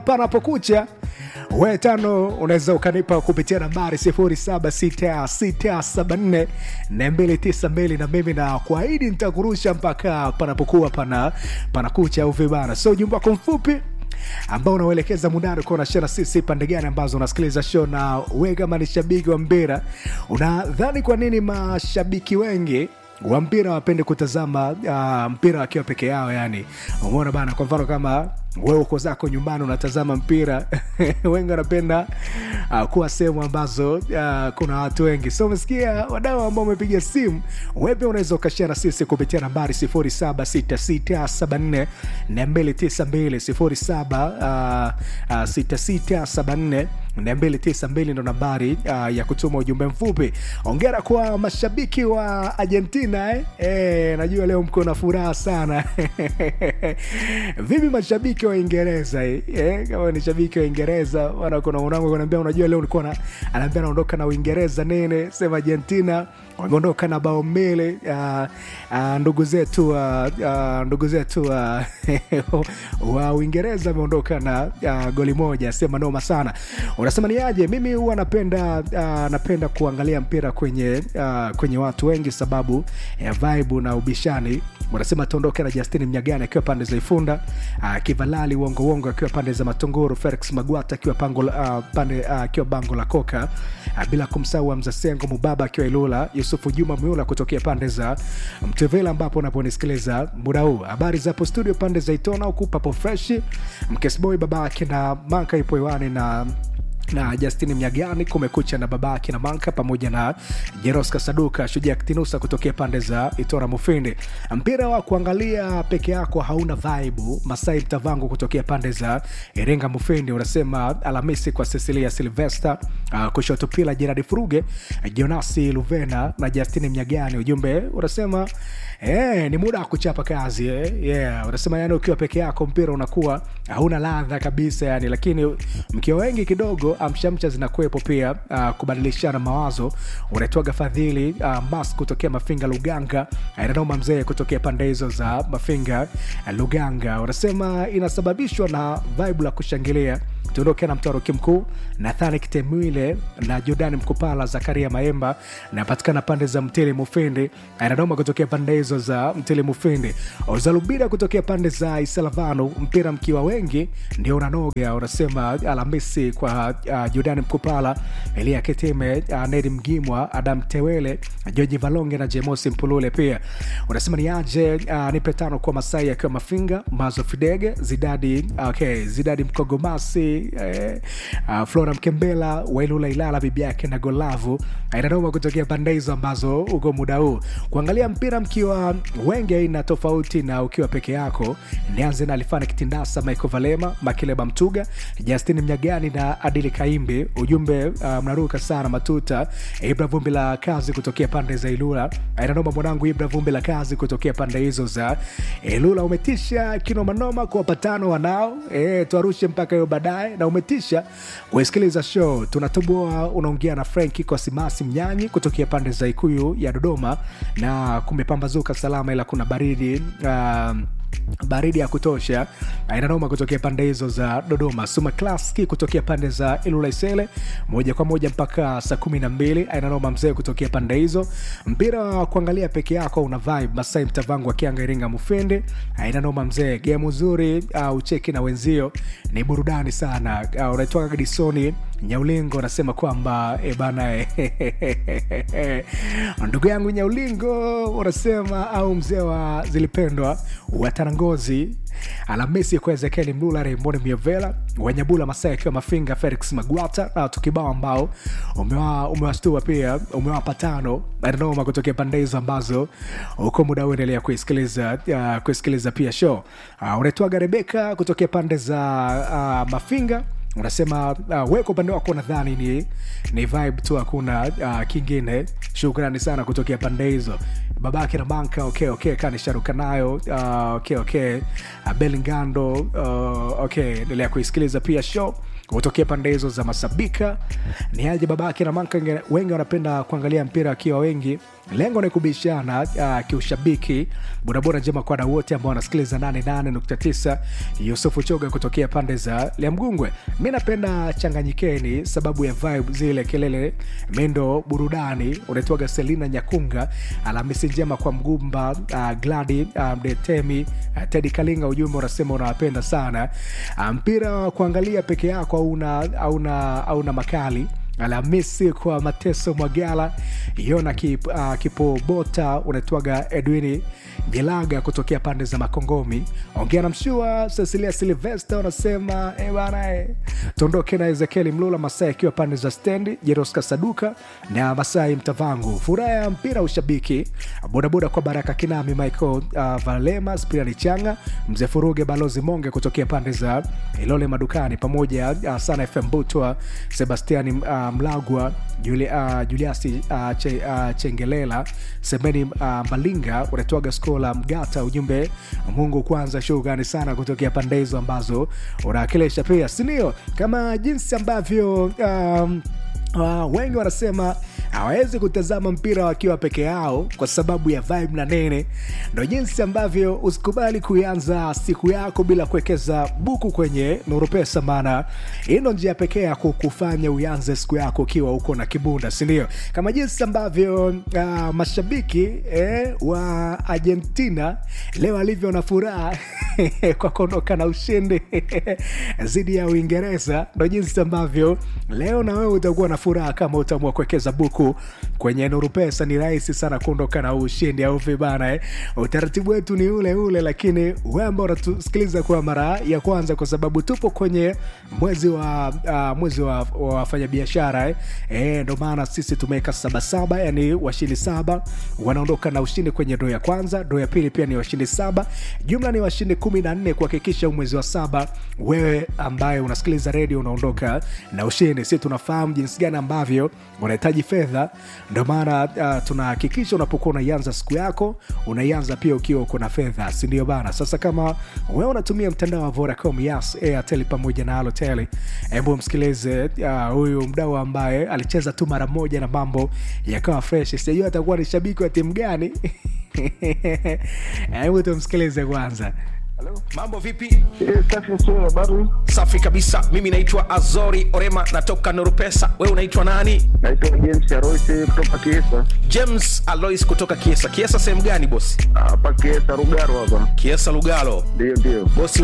panapokucha we tano unaweza ukanipa kupitia nambari 076674 292 na mimi na kuahidi nitakurusha mpaka panapokuwa pana panakucha au vibana so ujumbe wako mfupi ambao unauelekeza mundani kuwa unashana sisi pande gani ambazo unasikiliza show na we kama ni shabiki wa mpira unadhani kwa nini mashabiki wengi wa mpira wapende kutazama uh, mpira wakiwa peke yao yani umeona bana kwa mfano kama wewe uko zako nyumbani unatazama mpira wengi wanapenda uh, kuwa sehemu ambazo uh, kuna watu wengi so umesikia wadau ambao umepiga simu wepe unaweza ukashia na sisi kupitia nambari 076674 292 076674 292 ndo nambari uh, ya kutuma ujumbe mfupi ongera kwa mashabiki wa argentina eh? Eh, najua leo mko na furaha sana vipi mashabiki wa Uingereza eh? Kama ni shabiki wa Uingereza, wana kuna mwanangu ananiambia, unajua leo nilikuwa na anaambia naondoka na Uingereza nene, sema Argentina wameondoka na bao mbili. Uh, uh, ndugu zetu uh, uh, ndugu zetu uh, wa Uingereza wameondoka na uh, goli moja, sema noma sana. Unasema ni aje? Mimi huwa napenda uh, napenda kuangalia mpira kwenye uh, kwenye watu wengi sababu ya vibe na ubishani. Wanasema tuondoke na Justin Mnyagani akiwa pande za Ifunda, uh, Kivalali Wongo Wongo akiwa pande za Matongoro, Felix Magwata akiwa pango uh, pande uh, akiwa bango la Koka, uh, bila kumsahau Hamza Sengo Mubaba akiwa Ilula, Yusufu Juma Miula kutokea pande za Mtevela ambapo unaponisikiliza muda huu. Habari za hapo studio pande za Itona huku papo fresh, Mkesboy babake na Manka ipo hewani na na Justin Mnyagani kumekucha na babake na Manka pamoja na Jeroska Saduka Shujaa Kitinusa kutokea pande za Itora Mufindi. Mpira wa kuangalia peke yako hauna vaibu. Masai Mtavangu kutokea pande za Iringa Mufindi unasema Alhamisi kwa Cecilia Silvester, uh, kushoto pila Gerard Furuge, Jonasi Luvena na Justin Mnyagani. Ujumbe unasema Eh, ni muda wa kuchapa kazi eh. Yeah, unasema yani ukiwa peke yako mpira unakuwa hauna ladha kabisa yani, lakini mkiwa wengi kidogo amshamcha zinakuwepo pia. Uh, kubadilishana mawazo unaitwaga Fadhili uh, Mas kutokea Mafinga Luganga, Nanoma mzee kutokea pande hizo za Mafinga uh, Luganga, unasema inasababishwa na vibe la kushangilia tuondoke na mtaroki mkuu Nathani Kitemwile na Jordan Mkupala, Zakaria Maemba napatikana pande za Mtili Mufindi, anadoma kutokea pande hizo za Mtili Mufindi, Ozalubida kutokea pande za Isalavano. Mpira mkiwa wengi ndio unanoga, unasema Alhamisi kwa uh, Jordan Mkupala, Elia Keteme, uh, Nedi Mgimwa, Adam Tewele, Joji Valonge na Jemosi Mpulule. Pia unasema ni aje, uh, nipe tano kwa Masai akiwa Mafinga, Mazo Fidege, Zidadi, okay, Zidadi Mkogomasi Eh, uh, Flora Mkembela Wailula Ilala bibi yake na Golavu inanoma kutokea pande hizo ambazo uko muda huu kuangalia mpira mkiwa wengi aina tofauti na ukiwa peke yako. Nianze na Alifana Kitindasa, Michael Valema, Makileba Mtuga, Justin Mnyagani na Adili Kaimbi. Ujumbe uh, mnaruka sana matuta. Ibra Vumbi la kazi kutokea pande za Ilula inanoma mwanangu, Ibra Vumbi la kazi kutokea pande hizo za Ilula. Umetisha kinomanoma kwa wapatano wanao eh, tuarushe mpaka hiyo baadaye na umetisha kuisikiliza show. Tunatoboa unaongea na Franki kwa Simasi Mnyanyi kutokea pande za Ikuyu ya Dodoma, na kumepambazuka salama, ila kuna baridi uh, baridi ya kutosha inanoma kutokea pande hizo za Dodoma. Suma Klaski kutokea pande za Ilula Isele, moja kwa moja mpaka saa kumi na mbili inanoma mzee kutokea pande hizo. Mpira wa kuangalia peke yako una vibe. Masai Mtavangu akianga Iringa Mufindi inanoma mzee, game nzuri uh, ucheki na wenzio ni burudani sana. Uh, unaitwa Gadisoni Nyaulingo anasema kwamba e bana e, ndugu yangu Nyaulingo unasema au mzee wa zilipendwa Watarangozi Alhamisi kwa Ezekieli Mlula, Raymond Miovela, Wanyabula Masai akiwa Mafinga, Felix Magwata na tukibao ambao umewashtua pia umewapa tano nanoma kutokea pande hizo ambazo uko muda huu endelea kuisikiliza uh, kuisikiliza pia show uh, unaitwaga Rebeka kutokea pande za uh, Mafinga unasema uh, we kwa upande wako nadhani ni, ni vibe tu hakuna uh, kingine shukrani sana kutokea pande hizo babake na banka okay, okay, kanisharuka nayo uh, okay, okay. Uh, belingando uh, okay endelea kuisikiliza pia show kutokea pande hizo za masabika ni aje babake na manka wengi wanapenda kuangalia mpira wakiwa wengi lengo ni kubishana uh, kiushabiki bodaboda njema kwa wadau wote ambao wanasikiliza 88.9 yusufu choga kutokea pande za liamgungwe mi napenda changanyikeni sababu ya vibe zile kelele mendo burudani unaitwaga selina nyakunga alhamisi njema kwa mgumba uh, gladi uh, mdetemi uh, tedi kalinga ujumbe unasema unawapenda sana uh, mpira wa kuangalia peke yako auna, auna, auna makali alhamisi kwa mateso mwagala yona kip, uh, kipobota unaitwaga edwini jilaga kutokea pande za makongomi ongea na mshua cecilia silvester unasema e bana e. tuondoke na ezekieli mlula masai akiwa pande za stendi jeroska saduka na masai mtavangu furaha ya mpira ushabiki bodaboda kwa baraka kinami michael uh, valema spirani changa mzee furuge balozi monge kutokea pande za ilole madukani pamoja uh, sana fm butwa sebastiani uh, mlagwa Juli, uh, juliasi uh, che, uh, chengelela semeni uh, malinga unatoaga skola mgata ujumbe mungu kwanza shughani sana kutokea pande hizo ambazo unawakilisha pia sindio kama jinsi ambavyo um, Uh, wengi wanasema hawawezi kutazama mpira wakiwa peke yao kwa sababu ya vibe na nene ndo jinsi ambavyo usikubali kuianza siku yako bila kuwekeza buku kwenye nuru pesa maana hii ndo njia pekee ya kukufanya uianze siku yako ukiwa uko na kibunda sindio kama jinsi ambavyo uh, mashabiki eh, wa argentina leo alivyo na furaha kwa kuondoka na ushindi dhidi ya uingereza ndo jinsi ambavyo leo na wewe utakuwa na furaha kama utaamua kuwekeza buku kwenye nuru pesa ni rahisi sana kuondoka na ushindi au vibana eh? utaratibu wetu ni ule ule lakini we ambao unatusikiliza kwa mara ya kwanza kwa sababu tupo kwenye mwezi wa uh, mwezi wa wafanyabiashara eh? eh, ndo maana sisi tumeweka sabasaba yani washindi saba wanaondoka na ushindi kwenye doo ya kwanza doo ya pili pia ni washindi saba jumla ni washindi kumi na nne kuhakikisha mwezi wa saba wewe ambaye unasikiliza redio unaondoka na ushindi si tunafahamu jinsi gani ambavyo unahitaji fedha ndio maana uh, tunahakikisha unapokuwa unaianza siku yako unaianza pia ukiwa uko na fedha sindio bana sasa kama wewe unatumia mtandao wa vodacom yas airtel pamoja na alotel hebu msikilize huyu uh, mdau ambaye alicheza tu mara moja na mambo yakawa fresh sijajua atakuwa ni shabiki wa timu gani hebu tumsikilize kwanza Hello. mambo vipi Eh, safi sio habari. safi kabisa mimi naitwa azori orema natoka norupesa we unaitwa nani Naitwa James Aroise kutoka Kiesa. james alois kutoka kiesa kiesa sehemu gani bosi Hapa Kiesa Rugaro hapa. kiesa lugalo Ndio ndio. bosi